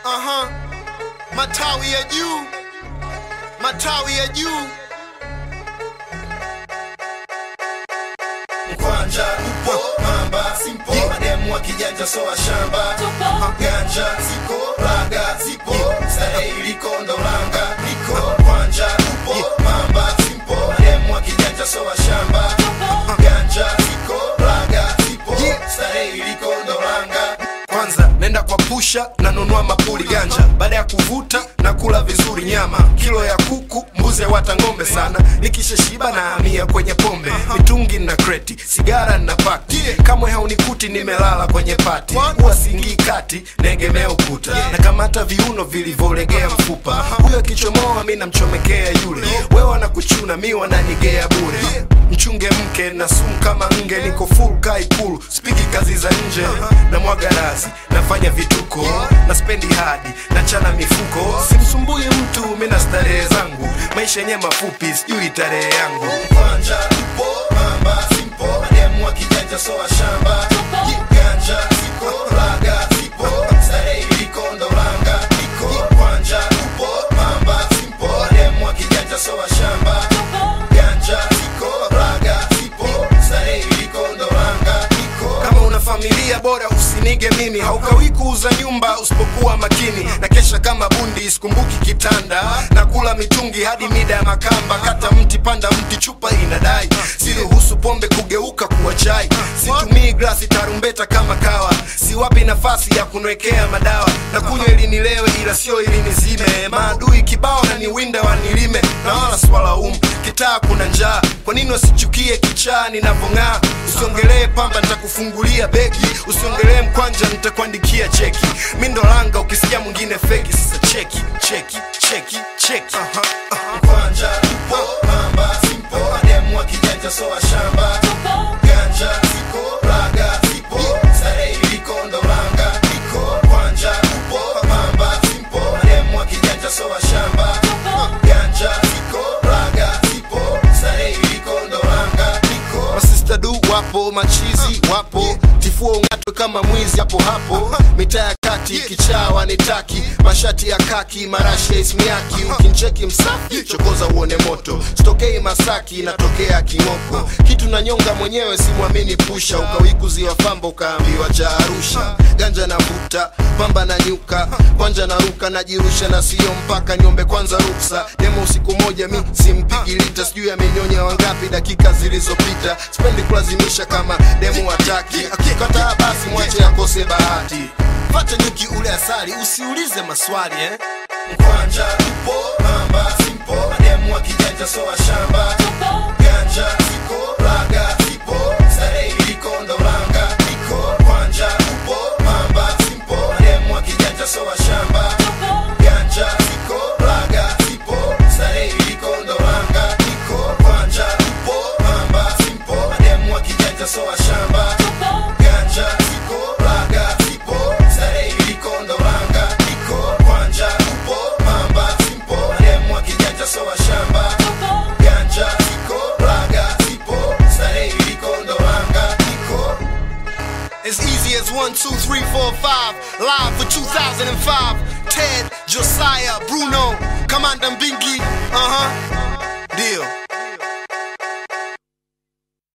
Aha. Matawi ya juu, matawi ya juu. Mkwanja upo mamba simpo mademu wa kijanja soa shamba ganja ziko laga zipo starehe iliko ndolanga liko kwanja upo mamba simpo mademu wa kijanja soa shamba ganja ziko laga zipo starehe iliko ndolanga kwanza nenda kwa pusha nanunua mapuli ganja baada ya kuvuta na kula vizuri nyama kilo ya kuku mbuzi wata ng'ombe sana nikishashiba na hamia kwenye pombe mitungi na kreti sigara na pakti kamwe haunikuti nimelala kwenye pati huwa singii kati naegemea ukuta na kamata viuno vilivyolegea mfupa huyo akichomoa mi namchomekea yule wewe na kuchuna mi wananigea bure mchunge mke na sumu kama nge niko full kaikulu spiki kazi za nje na mwaga razi nafanya vituko na spendi hadi na chana mifuko simsumbui mtu mi na starehe zangu maisha yenye mafupi sijui tarehe yangu kwanja upo mamba simpo mademu wa kijanja soa shamba ganja ziko laga zipo starehe iliko ndolanga iko kwanja upo mamba simpo mademu wa kijanja soa shamba ganja ziko laga zipo starehe iliko ndolanga iko kama una familia bora usinige mimi haukawi kuuza nyumba usipokuwa makini na kesha kama bundi sikumbuki kitanda na kula mitungi hadi mida ya makamba kata mti panda mti chupa inadai siruhusu pombe kugeuka kuwa chai situmii glasi tarumbeta kama kawa siwapi nafasi ya kunwekea madawa na kunywa ili nilewe ila sio ili nizime maadui kibao na ni winda wanilime na wala swalaumu kitaa kuna njaa kwa nini wasichukie kichaa ninavyong'aa usiongelee pamba nitakufungulia begi usiongelee mkwanja nitakuandikia cheki mi ndo langa ukisikia mwingine feki sasa cheki cheki cheki cheki Aha, aha. kwanja upo mamba simpo mademu wa kijanja soa shamba ganja ziko laga zipo starehe iliko ndolanga iko kwanja upo mamba simpo mademu wa kijanja soa shamba ganja ziko laga zipo starehe iliko ndolanga iko masista du wapo machizi wapo tifua ungatwe kama mwizi hapo hapo mitaa ya kati kichawa nitaki mashati ya kaki marashi ya ismiaki ukincheki msafi chokoza uone moto sitokei masaki natokea kimoko kitu na nyonga mwenyewe simwamini pusha ukawikuziwa famba ukaambiwa cha arusha ganja na vuta pamba na nyuka kwanja na ruka najirusha na sio mpaka niombe kwanza ruksa demo usiku moja mi simpigi lita sijui amenyonya wangapi dakika zilizopita sipendi kulazimisha kama demu wataki akikataa basi mwache akose bahati pata nyuki ule asali usiulize maswali eh? Mkwanja upo mamba simpo mademu wa kijanja soa shamba ganja ziko laga zipo starehe iliko ndolanga iko kwanja upo mamba simpo mademu wa kijanja soa shamba ganja ziko laga zipo starehe iliko ndolanga iko kwanja upo mamba simpo mademu wa kijanja soa shamba ganja ziko laga zipo starehe iliko ndolanga iko kwanja upo mamba simpo mademu wa kijanja soa shamba ganja ziko laga zipo starehe iliko ndolanga iko As easy as 1, 2, 3, 4, 5. Live for 2005. Ted, Josiah, Bruno, Commander Bingley. Uh huh. Deal.